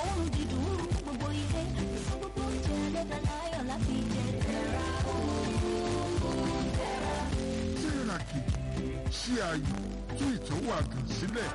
òórùn dídùn gbogbo ilé fún gbogbo oúnjẹ lọ́dà láyọ̀ láti jẹ tẹ̀ra. tíraki ṣí ayò tú ìtọ́wò àgàn sílẹ̀.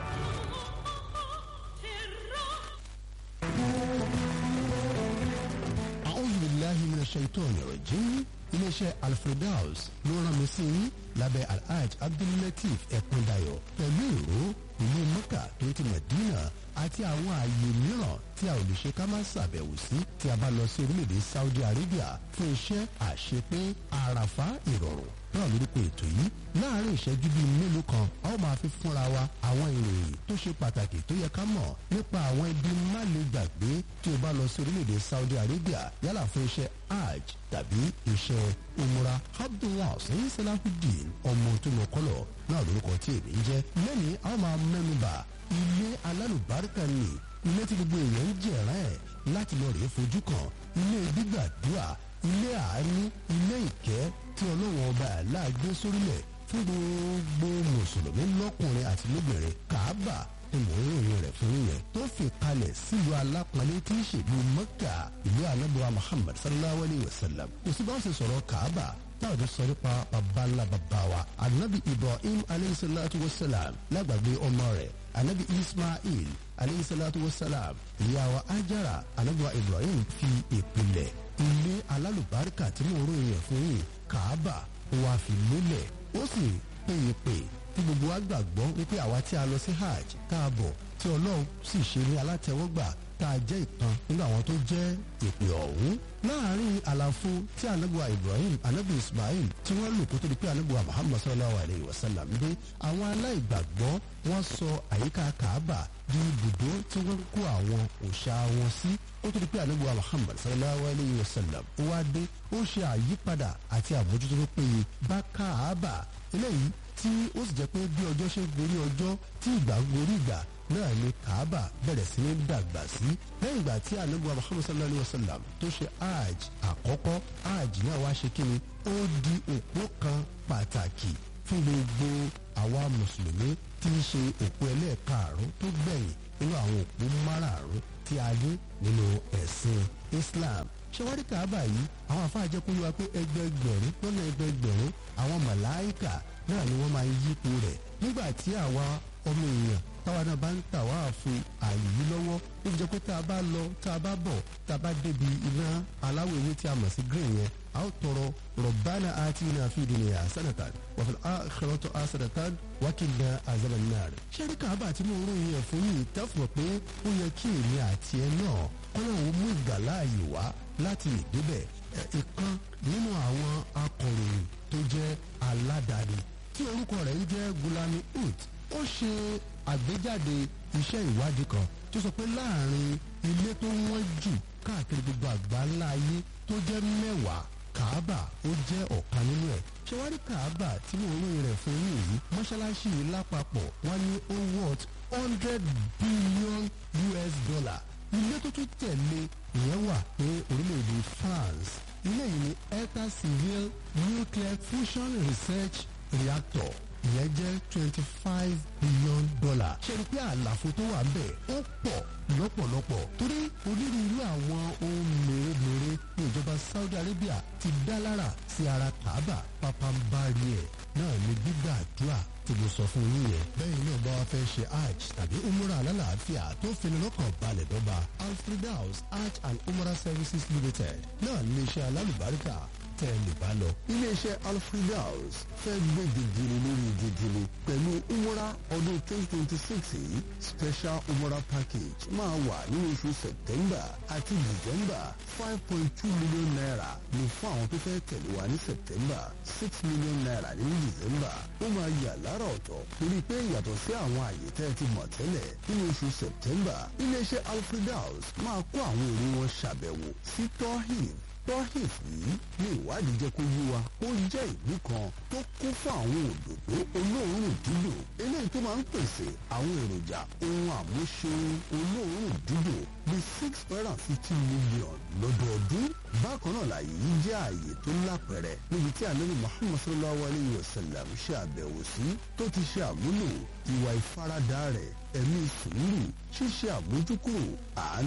a'udhu billahi minash shaitani rajim iléeṣẹ́ alfredaus ló rán mi sí yín lábẹ́ alhaj abdullateef ẹ̀kúndayọ̀ pẹ̀lú ìró ìlú mecca tó ti medina àti àwọn ààyè mìíràn tí a ò lè ṣe ká má ṣàbẹ̀wò sí tí a bá lọ sí orílẹ̀-èdè saudi arabia fún iṣẹ́ àṣepé àràfá ìrọ̀rùn náà lórúkọ ètò yìí láàárín ìṣẹ́jú bíi mélòó kan a ó máa fi fúnra wa àwọn ìròyìn tó ṣe pàtàkì tó yẹ ká mọ̀ nípa àwọn ibi má lè gbàgbé tí o bá lọ sí orílẹ̀-èdè saudi arabia yálà fún iṣẹ́ hajj tàbí iṣẹ́ umra abdullah sẹ́yìn salahudeen ọmọ tó lọ kọ́lọ̀ náà lórúkọ tí èmi ń jẹ́ lẹ́ni a ó máa mẹ́nuba ilé alálùbáríkà ni ilé tí gbogbo èèyàn ń jẹ̀rán ẹ̀ láti lọ rèé fojú kan ilé gbígbàdúrà ilé àánú ilé ìkẹ́ tí ọlọ́run ọba aláàgbé sórílẹ̀ fún gbogbo mùsùlùmí lọ́kùnrin àti lóbìnrin kàábà ni mò ń ròyìn rẹ̀ fún yẹn tó fi kalẹ̀ sílùú alápọ̀nlé tí í ṣèlú mẹ́kà ìlú anábíwá muhammad sallallahu alayhi wa sallam kò sí bá wọn ṣe sọ̀rọ̀ kàábà táwọn tó sọ nípa bàbá ńlá bàbá wa anabi ibrahim alayhi salatu wa salam lágbàgbé ọmọ rẹ̀ anabi ismail alayhi salatu wa salam ìyàwó ajara anabiwa ibrahim fi ìpìlẹ̀ ilé alálùbáríkà tí mò ń ròyìn rẹ̀ fún yìí kàábà wà fi lélẹ̀ ó sì péye pé tí gbogbo wa gbàgbọ́ wípé àwa tí a lọ sí hajj káàbọ̀ tí ọlọ́run sì ṣe ní alátẹ̀wọ́gbà tá a jẹ́ ìkan nínú àwọn tó jẹ́ ìpè ọ̀hún. láàárín àlàfo tí anabuwa ibrahim anabi ismail tí wọ́n lò kó tó di pé anabuwa muhammad sallallahu alayhi wa sallam dé àwọn aláìgbàgbọ́ wọ́n sọ àyíká kaaba di ibùdó tí wọ́n kó àwọn òòṣà wọn sí ó tó di pé anabuwa muhammad sallallahu alayhi wa sallam ó wá dé ó ṣe àyípadà àti àbójútó tó péye bá kaaba eléyìí tí ó sì jẹ́ pé bí ọjọ́ ṣe gorí ọjọ́ tí ìgbà gorí ìgbà náà ni kaaba bẹ̀rẹ̀ sí ní dàgbà sí lẹ́yìn ìgbà tí anabu muhammad sallallahu alayhi wa sallam tó ṣe hajj àkọ́kọ́ hajj náà wá ṣe kíni ó di òpó kan pàtàkì fún gbogbo àwa mùsùlùmí tí í ṣe òpó ẹlẹ́ẹ̀karùn tó gbẹ̀yìn nínú àwọn òpó márààrún tí a ní nínú ẹ̀sìn islam ṣẹwárí kaaba yìí àwọn afáàjẹ kó yé wa pé ẹgbẹgbẹ̀rún lọ́nà ẹgbẹgbẹ̀rún àwọn màláìkà náà ni wọ́n máa ń yípo rẹ̀ nígbà tí àwa ọmọ èèyàn táwa náà bá ń tà wá fún ààyè yìí lọ́wọ́ ó fi jẹ́ pé tá a bá lọ tá a bá bọ̀ tá a bá débi iná aláwọ̀ ewé tí a mọ̀ sí green yẹn a ó tọrọ rọ̀bánà àti iná fi dunya hasanatan wa fil akhirati hasanatan wa qina azaban nar. ṣẹ́rí káàbà tí mo ròyìn ẹ̀ fún yìí tẹ́fọ̀ pé ó yẹ kí èmi àti ẹ náà kọ́nà òun mú ìgbàláàyè wá láti ìdébẹ̀ ìkan nínú àwọn akọ̀ròyìn tó jẹ́ aládàáni tí orúkọ rẹ̀ ń jẹ́ gulami ut ó ṣe àgbéjáde iṣẹ́ ìwádìí kan tó sọ pé láàrin ilé tó wọ́n jù káàkiri gbogbo àgbáńlá ayé tó jẹ́ mẹ́wàá kaaba ó jẹ́ ọ̀kan nínú ẹ̀ ṣé wá rí kaaba tí mo ròyìn rẹ̀ fún yín yìí mọ́ṣáláṣí yìí lápapọ̀ wọ́n ní ó worth hundred billion us dollar ilé tó tún tẹ̀lé ìyẹn wà ní orílẹ̀-èdè france ilé yìí ní eta civil nuclear fusion research reactor ìyẹn jẹ́ twenty five billion dollar. ṣe ni pé àlàfo tó wà ńbẹ̀ ó pọ̀ lọ́pọ̀lọpọ̀ torí onírúurú àwọn ohun mèremère ní ìjọba saudi arabia ti dá lára sí ara kaaba pápánbárí ẹ̀ náà ní gbígbàdúrà tí mo sọ fún yín yẹn. bẹ́ẹ̀ náà bá wa fẹ́ ṣe hajj tàbí umrah alálàáfíà tó fini lọ́kàn balẹ̀ dọ́gba alfredaus hajj and umrah services limited náà ní iṣẹ́ alálùbáríkà tẹ́ ẹ lè bá lọ. iléeṣẹ́ alfredaus fẹ́ gbé gègèrè lórí gègèrè pẹ̀lú umrah ọdún twenty twenty six yìí special umrah package máa wà ní oṣù september àti december five point two million naira ní fún àwọn tó fẹ́ tẹ̀lé wa ní september six million naira ní december ó máa yà lára ọ̀tọ̀ torí pé yàtọ̀ sí àwọn àyè tẹ́ ẹ ti mọ̀ tẹ́lẹ̀ nínú oṣù september iléeṣẹ́ alfredaus máa kó àwọn èrò wọn ṣàbẹ̀wò sí tohin tohif yìí ní ìwádìí jẹ́ kó yé wa ó jẹ́ ìlú kan tó kún fún àwọn òdòdó olóòórùn dídùn eléyìí tó máa ń pèsè àwọn èròjà ohun àmúṣeun olóòórùn dídùn bíi six hundred and fifty million lọ́dọọdún bákan náà láàyè yìí jẹ́ ààyè tó lápẹ̀rẹ̀ níbi tí ànábì muhammad sallallahu alayhi wa sallam ṣe àbẹ̀wò sí tó ti ṣe àmúlò ìwà ìfaradà rẹ̀ ẹ̀mí sùúrù ṣíṣe àmójúkúrò àánú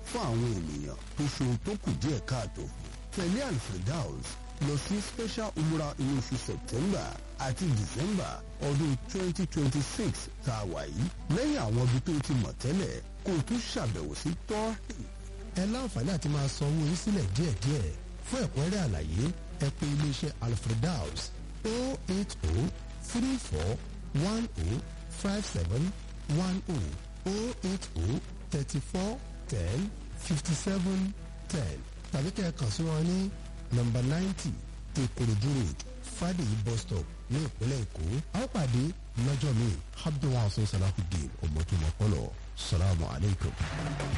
fún àwọn ènìyàn tó ṣohun tó kù díẹ̀ káàtó fún. tẹ̀lé alfredaus lọ sí special umrah inú oṣù september àti december ọdún 2026 tá a wà yìí lẹ́yìn àwọn ibi tó ti mọ̀ tẹ́lẹ̀ kó o tún ṣàbẹ̀wò sí tọ́hìn. ẹ láǹfààní àti máa san owó yín sílẹ̀ díẹ̀díẹ̀ fún ẹ̀kúnrẹ́rẹ́ àlàyé ẹ pè iléeṣẹ́ alfredaus 080 34 10 57 10 080 34 10 57 10 tàbí kẹ́ ẹ kàn sí wọn ní nọ́mbà ninety ìkòròdú road fàdèyí bus stop ní ìpínlẹ̀ èkó a ó pàdé lọ́jọ́ mi abdulwasa salahudeen ọmọdúnmọ́pọ́lọ́ salamu alaykum.